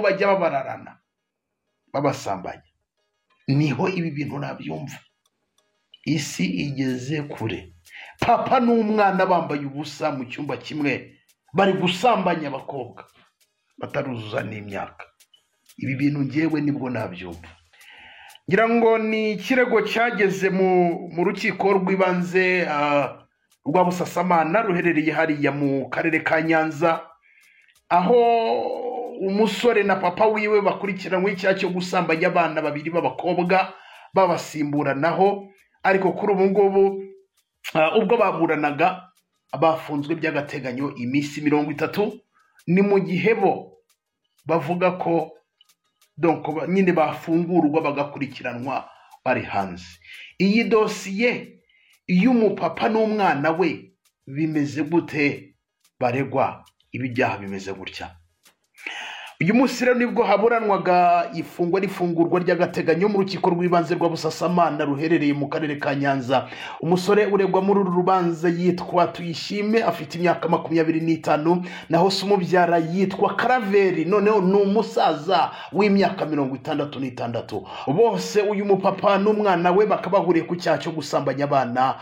bajya babararana babasambanya niho ibi bintu nabyumva isi igeze kure papa n'umwana bambaye ubusa mu cyumba kimwe bari gusambanya abakobwa bataruzuza n'imyaka ibi bintu ngewe nibwo nabyumva ngira ngo ni ikirego cyageze mu mu rukiko rw'ibanze ah, rwa busasamana ruherereye hariya mu karere ka nyanza aho umusore na papa wiwe bakurikiranywe icyaha cyo gusambanya abana babiri b'abakobwa babasimburanaho ariko kuri ubu ngubu ah, ubwo baburanaga bafunzwe by'agateganyo iminsi mirongo itatu ni mu gihe bo bavuga ko donc ba- nyine bafungurwa bagakurikiranwa bari hanze iyi dosiye y'umupapa n'umwana we bimeze gute baregwa ibi byaha bimeze gutya uyu munsi rero nibwo haburanwaga ifungwa n'ifungurwa ry'agateganyo mu rukiko rw'ibanze rwa busasamana ruherereye mu karere ka nyanza umusore uregwa muri uru rubanza yitwa tuyishime afite imyaka makumyabiri n'itanu naho se umubyara yitwa karaveri noneho ni umusaza w'imyaka mirongo itandatu n'itandatu bose uyu mupapa n'umwana we bakaba bahuriye ku cyaha cyo gusambanya abana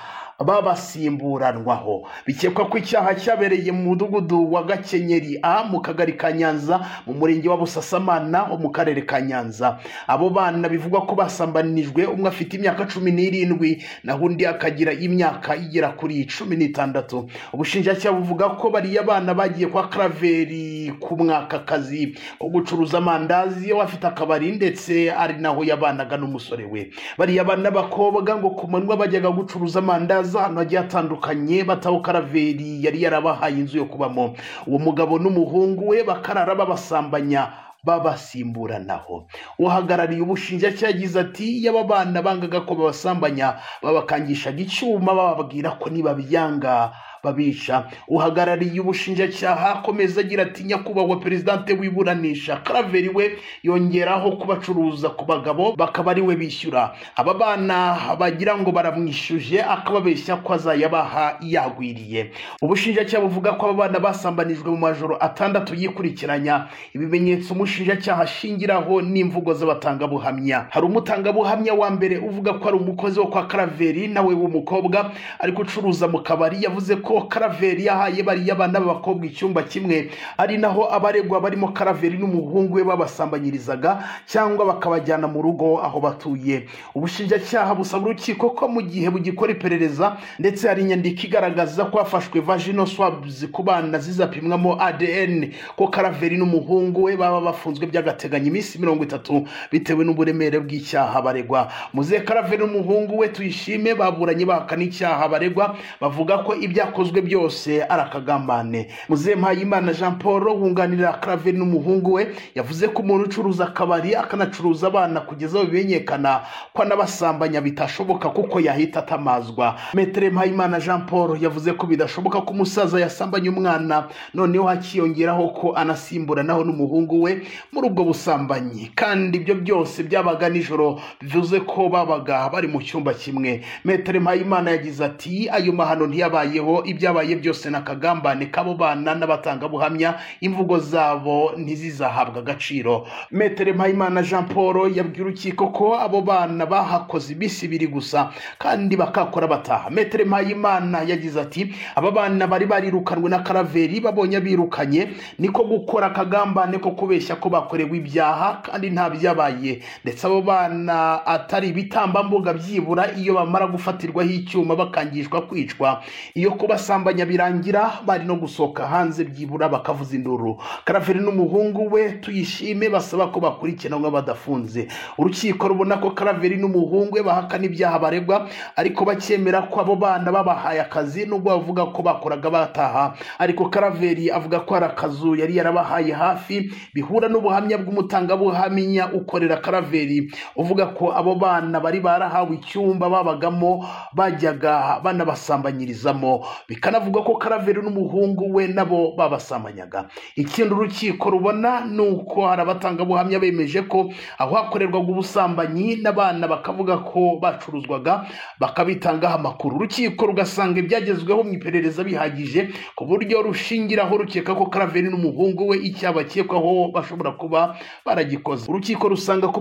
babasimburanwaho bikekwa ko icyaha cyabereye mu mudugudu wa gakenyeri a mu kagari ka nyanza mu murenge wa busasamana ho mu karere ka nyanza abo bana bivugwa ko basambanijwe umwe afite imyaka cumi n'irindwi naho undi akagira imyaka igera kuri cumi n'itandatu ubushinjacyaha buvuga ko bariya bana bagiye kwa karaveri ku mwakakazi wo gucuruza amandazi we afite akabari ndetse ari naho yabanaga n'umusore we bariya bana b'abakobwa ngo ku manywa bajyaga gucuruza amandazi ahantu hagiye hatandukanye bataho karaveri yari yarabahaye inzu yo kubamo uwo mugabo n'umuhungu we bakarara babasambanya babasimburanaho uhagarariye ubushinjacyaha yagize ati iyo aba bana bangaga ko babasambanya babakangishaga icyuma bababwira ko nibabyanga babica uhagarariye ubushinjacyaha akomeza agira ati nyakubahwa perezidante wiburanisha karaveri we yongeraho kubacuruza ku bagabo bakaba ari we bishyura aba bana bagira ngo baramwishyuje akababeshya ko azayabaha yagwiriye ubushinjacyaha buvuga ko aba bana basambanijwe mu majoro atandatu yikurikiranya ibimenyetso umushinjacyaha ashingiraho n'imvugo z'abatangabuhamya hari umutangabuhamya wa mbere uvuga ko ari umukozi wo kwa karaveri nawe w'umukobwa ariko ucuruza mu kabari yavuze ko karaveri yahaye bariya bana b'abakobwa icyumba kimwe ari naho abaregwa barimo karaveri n'umuhungu we babasambanyirizaga cyangwa bakabajyana mu rugo aho batuye ubushinjacyaha busaba urukiko ko mu gihe bugikora iperereza ndetse hari inyandiko igaragaza ko hafashwe vaginal swabs ku bana zizapimwamo adn ko karaveri n'umuhungu we baba bafunzwe by'agateganyo iminsi mirongo itatu bitewe n'uburemere bw'icyaha baregwa muzehe karaveri n'umuhungu we tuyishime baburanye bahakana icyaha baregwa bavuga ko ibyakozwe byose ari akagambane muzehe mpayimana jean paul wunganira karaveri n'umuhungu we yavuze ko umuntu ucuruza akabari akanacuruza abana kugeza aho bimenyekana ko anabasambanya bitashoboka kuko yahita atamazwa metere mpayimana jean paul yavuze ko bidashoboka ko umusaza yasambanya umwana noneho hakiyongeraho ko anasimburanaho n'umuhungu we muri ubwo busambanyi kandi ibyo byose byabaga nijoro bivuze ko babaga bari mu cyumba kimwe metere mpayimana yagize ati ayo mahano ntiyabayeho ibyabaye byose ni akagambane k'abo bana n'abatangabuhamya imvugo zabo ntizizahabwa agaciro metere mpayimana jean paul yabwiye urukiko ko abo bana bahakoze iminsi ibiri gusa kandi bakakora bataha metere mpayimana yagize ati aba bana bari barirukanwe na karaveri babonye abirukanye niko gukora akagambane ko kubeshya ko bakorewe ibyaha kandi nta byabaye ndetse abo bana atari ibitambambuga byibura iyo bamara gufatirwaho icyuma bakangishwa kwicwa iyo kubasambanya birangira bari no gusohoka hanze byibura bakavuza induru karaveri n'umuhungu we tuyishime basaba ko bakurikiranwa badafunze urukiko rubona ko karaveri n'umuhungu we bahakana ibyaha baregwa ariko bakemera ko abo bana babahaye akazi nubwo bavuga ko bakoraga bataha ariko karaveri avuga ko hari akazu yari yarabahaye hafi bihura n'ubuhamya bw'umutangabuhamya ukorera karaveri uvuga ko abo bana bari barahawe icyumba babagamo bajyaga banabasambanyirizamo bikanavugwa ko karaveri n'umuhungu we nabo babasamanyaga ikindi urukiko rubona ni uko hari abatangabuhamya bemeje ko aho hakorerwaga ubusambanyi n'abana bakavuga ko bacuruzwaga bakabitangaho amakuru urukiko rugasanga ibyagezweho mu iperereza bihagije ku buryo rushingiraho rukeka ko karaveri n'umuhungu we icyaha bakekwaho bashobora kuba baragikoze urukiko rusanga ko